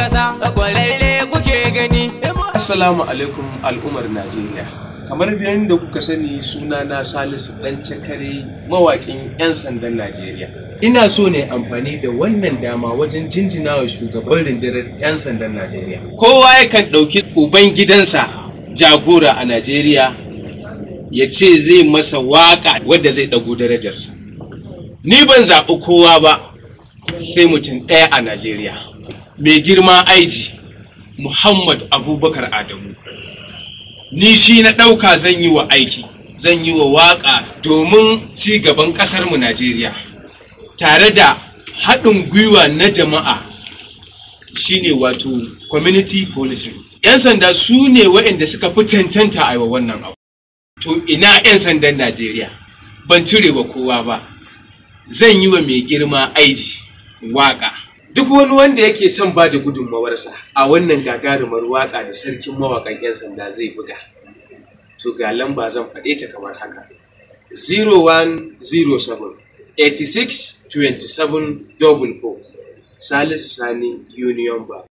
kasa kwararre kuke gani Assalamu alaikum al'ummar Najeriya. Kamar yadda kuka sani suna na Salisu ɗan cakare mawaƙin 'yan sandan Najeriya. Ina so ne amfani da wannan dama wajen jinjina wa shugaban rundunar 'yan sandan Najeriya. Kowa yakan ɗauki uban gidansa jagora a Najeriya ya ce zai masa waƙa wadda zai ɗago darajarsa. Ni ban zaɓi kowa ba sai mutum ɗaya a Najeriya. Mai girma aiji. Muhammad Abubakar Adamu. Ni shi na ɗauka zan yi wa aiki, zan yi wa waƙa domin ci gaban ƙasarmu Najeriya. Tare da haɗin gwiwa na jama'a shine wato community policing. 'Yan sanda su ne waɗanda suka fi cancanta a yi wa wannan abu. To ina 'yan sandan Najeriya ban cire wa kowa ba. Zan yi wa mai girma aiji waƙa. Duk wani wanda yake son ba da gudunmawarsa a wannan gagarumar waka da sarkin mawakan 'yan sanda zai buga. To ga lamba zan faɗe ta kamar haka. 0107 86 27 Salisu Sani Union Bank.